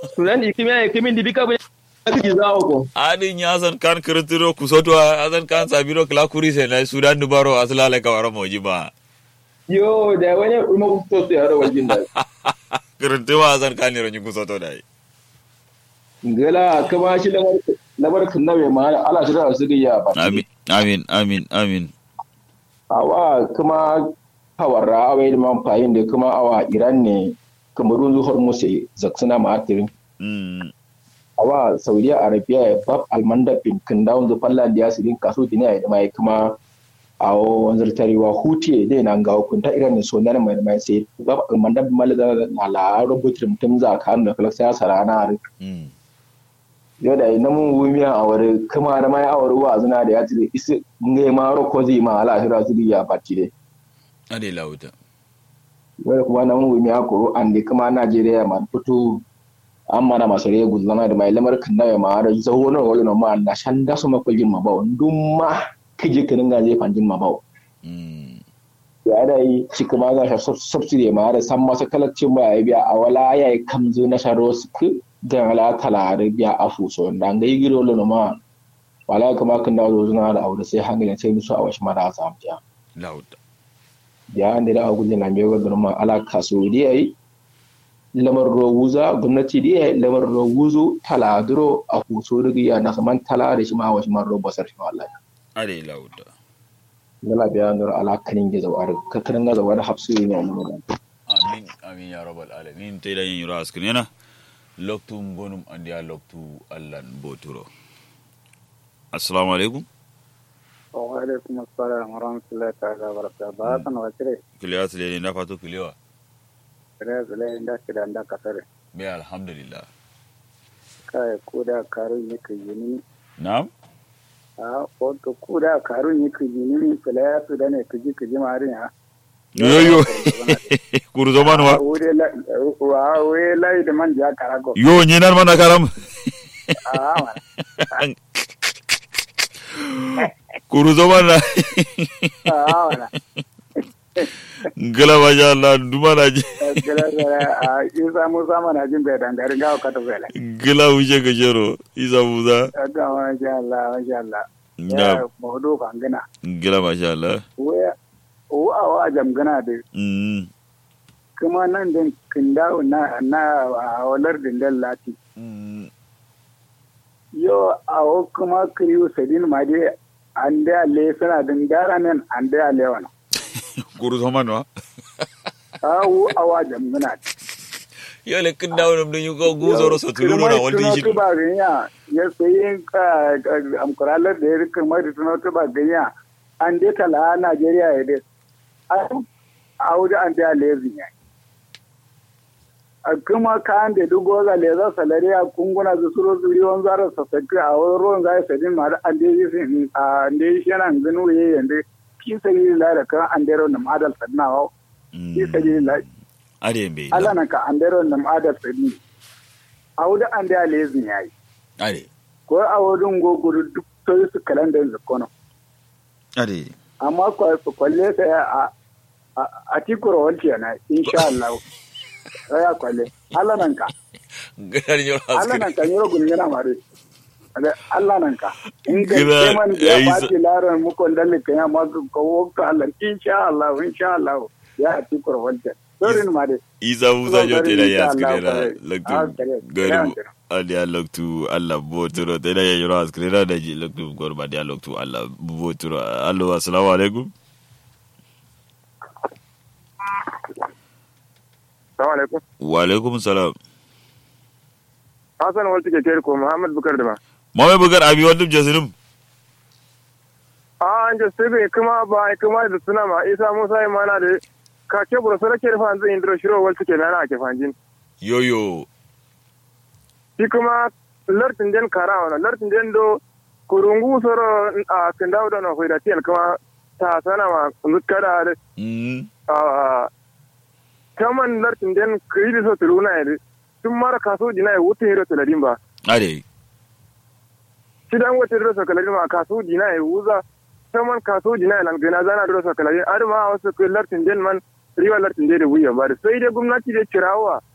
sunan ikimiya ikimin dibika bai kiji zawo ko adin ya san kan kirtiro kusoto azan kan sabiro kala kuri sai na sudan dubaro aslala ka wara moji ba yo da wani uma kusto to yaro wajin da kirtiro azan kan ro nyi kusoto dai ngala kama shi lamar lamar kunnawe ma ala shi da su ya ba amin amin amin amin awa kuma hawarra awai da man fayin da kuma awa iran ne kamarun zuhar musu zaksuna ma'atirin mm awa saudiya arabia ya bab almanda bin kindawun zu fallan da sirin kaso dini ya mai kuma a wanzar tarewa huti dai nan ga hukunta iran ne so nan mai mai sai bab almanda bin malaga na la rubutu mutum za ka hannu kala sai sarana mm yau da na mun wumiya a wari kuma da mai awar wa zuna da ya ci isi ngai ma ro ko zai ma ala shira su ya batti dai ade lauta wani kuma na mun wumiya ko an da kuma najeriya ma fito an mana masu rege guzlama da mai lamar kan nawa ma da zawo na wani ma na shan da su makwajin ma bawo dun ma kije kinin ga zai fanjin ma bawo mm ya da yi shi kuma za shi subsidy ma da san masa kalacin ba ya biya a wala ya yi kamzu na sharo su ku da ala talare biya a fuso da ga yi giro lono ma wala kuma kan dawo zuna da aure sai hangalin sai musu a wasu mara a samu biya lauta ya an da agu na mai wa ma ala kaso da yayi lamar roguza gwamnati da yayi lamar roguzo taladuro a fuso da ya na saman tala da shi ma wasu man robo sarfi wallahi ade lauta Nala biya nur ala kanin gizo wa ka kanin gaza wa da hafsu ne wannan amin amin ya rabbal alamin te da yin yura askunena loktu ngonum andi a loktu allan boturo assalamu alaikum wa alaikum assalam wa rahmatullahi ta'ala wa barakatuh ba san wa tire kiliya tile na fato kiliwa tire zule inda kida nda kasare be alhamdulillah kai kuda karun yake yini na'am a wato kuda karun yake yini fala ya su da ne kiji kiji marin ha yoyo kuru zaman wa wure la wa we lai da man ja karago yo nyinar mana karam a ma kuru zaman na a ma gala masha Allah duma na ji gala gala a isa musa mana jin bai dangare ga ka to bela gala wuce ga jero isa musa ga masha Allah masha Allah na ya mawdu kangana gala masha Allah we o a wa jamgana da mm kuma nan din kindawo na na a walar dindal lati mm yo a o kuma kriyo sadin ma dai an da le suna din dara nan an da le wana kuru zaman wa a wu a wa jamgana yo le kin dawo dum dun yugo guzoro so tuluno na walti shi ba ganya ya sayi amkuralar da ya rika mai da tuno ba ganya an dai tala Najeriya ya dai a wuce an da le zinya a kuma kayan da duk goza le za salari a kunguna da suro zuri wani zara sassaki a wani ruwan zai sadin ma da an dai yi sin a an dai shi yana gano ya yanda ki sabi la da kan an dai rawar ma'adal sadinawa ki sabi la are mbe ala na ka an dai rawar ma'adal sadin a wuce an dai le zinya yi are ko a wurin gogoro duk sai su kalandar zakono are amma kwalle sai a a tikura wanci yana insha Allah ya kwalle Allah nan ka ganar yau Allah nan ka yoro gungina mare Allah nan ka in ga Gina- keman ya ai, bati laran mu kon dalle kan ya ma ko wokto Allah insha Allah insha Allah ya tikura wanci sorin mare isa musa Zan jo bari tena ya insha Allah, skrena kare. loktu Ah, kare. gari Kare. adi a loktu allah boturo tena ya yoro skrena da ji loktu gor ba dia loktu allah boturo allo assalamu alaikum Assalamu alaikum. wa alaikum salam Hassan wal take kere ko Muhammad Bukar da ba. mame bugar abi wadum jasinum A an je sai kuma ba kuma da suna ma Isa Musa ya mana da ka ke bura sara ke fa zan indro shiro wal take na ake fanjin. yoyo Shi kuma lartin den kara wana lartin den do kurungu soro a kindawo da na hoida tiyan kuma ta sana ma zukkada da mm a kaman lartin den kiri so tuluna ya tun mara kaso dina ya wuce hiro tuladin ba. are shi dan wata diro kalari ma kasu dina ya wuza saman kasu dina ya langana zana diro kalari ar ma wasu kai lartin den man riwa lartin den da wuya ba da sai dai gwamnati da cirawa